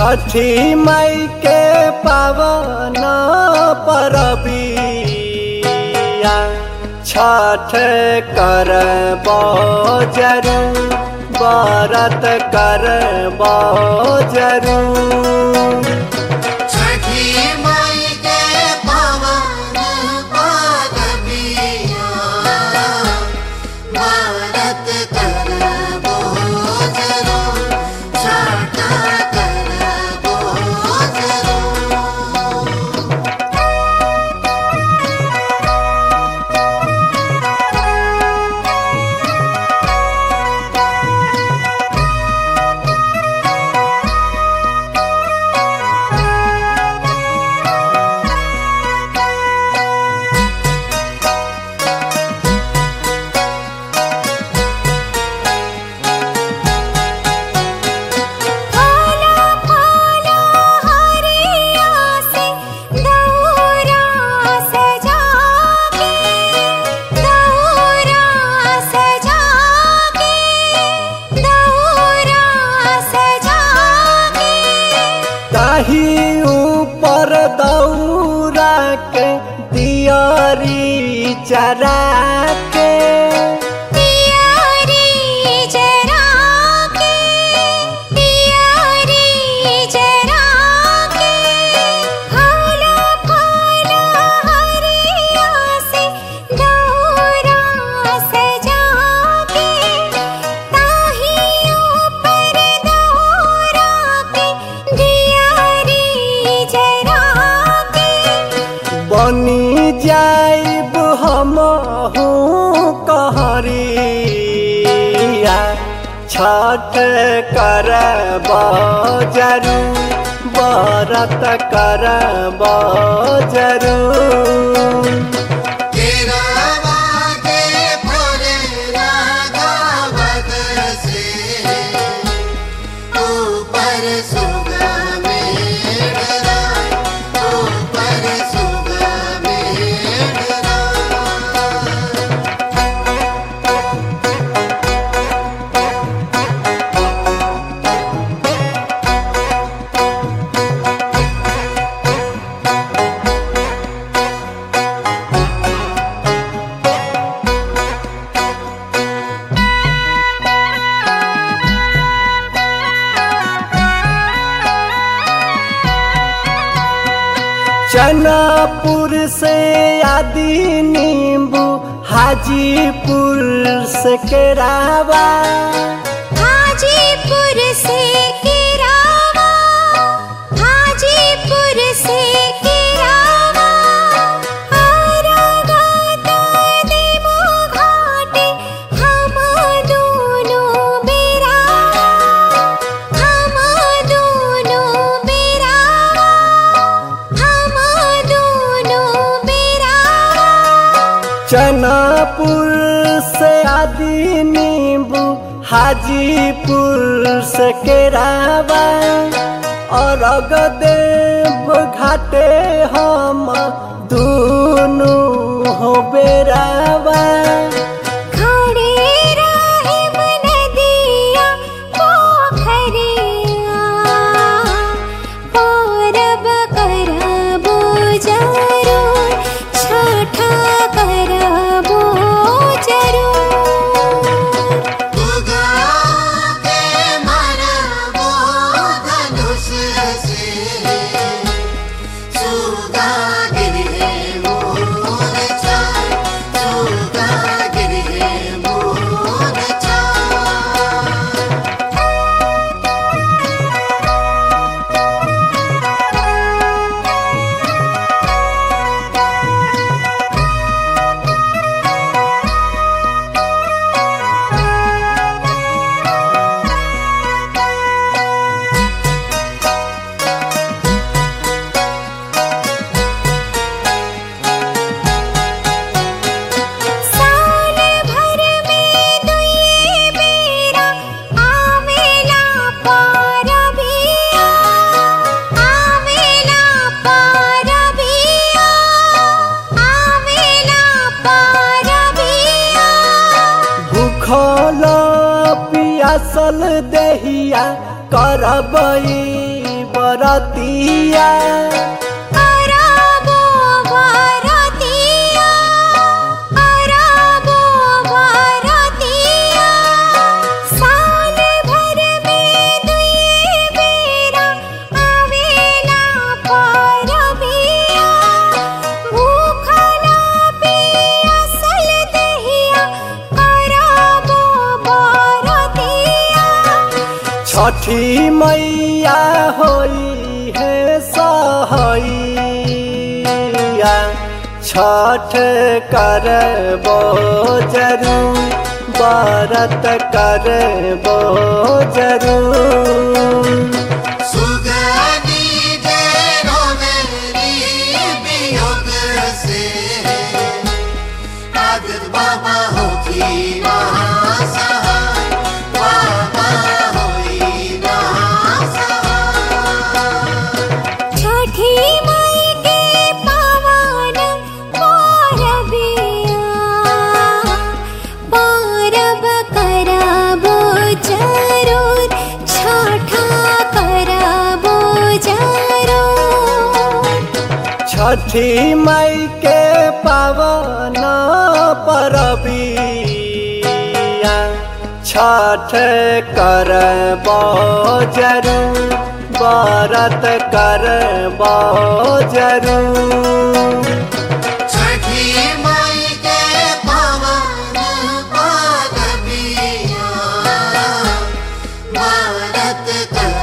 छठी मई के पावन परबिया छठ कर जरू बरत कर जरू छठी माई के पवन पादबिया भारत करबो जरो छठ करबो जरो फूला फूला हरिया से दौरा सजा के दौरा सजा के दौरा सजा के ताही ऊपर दौरा के दियारी चरा के तियारी जरा के तियारी जरा के फूला फूला हरिया से दौरा सजा के ताहियों पर दौरा के दियारी जरा के बनी जाइब हम कहरिया छठ कर जरू बरत कर जरू तेरा वागे भोले रागावत से ऊपर सुगा मेरा ऊपर सुगा मेरा चनापुर से आदि नींबू हाजीपुर से केरावा हाजीपुर से किरावा हाजीपुर से किरावा आरागाता देमो घाटे हम दोनों बेरावा हम दोनों बेरावा हम दोनों बेरावा चनापुर से आदि नींबू हाजीपुर से केरावा और अगदेव घाटे हम दोनों हो बेरावा खड़े राहिब नदिया पोखरिया पौरब करबो जरूर छठा करबो जरूर उगा के मरबो धनुष से सुगा गिरे मोरचा सुगा गिरे मोरचा साल भर में दुई बेरा आवेला पारबिया आवेला पारबिया आवेला पारबिया भूखल पियासल देहिया करबई बरतिया अरबो भारतिया अरबो भारतिया साल भर में दुई बेरा आवेला परबिया भूखला पियासल दहिया अरबो भारतिया छठी मैया होई है सहैया छठ करबो जरूर बरत करबो जरूर सुगनी डेरो मेरी वियोग से आदित बाबा होती महासहाय बाबा होई महासहाय छठी माई के पावन परबिया परब करबो जरूर छठा करबो जरूर छठी मई के पावन परबिया छठ करबो जरूर बरत करबो जरूर छठी माई के पावन पाद पिया भारत कर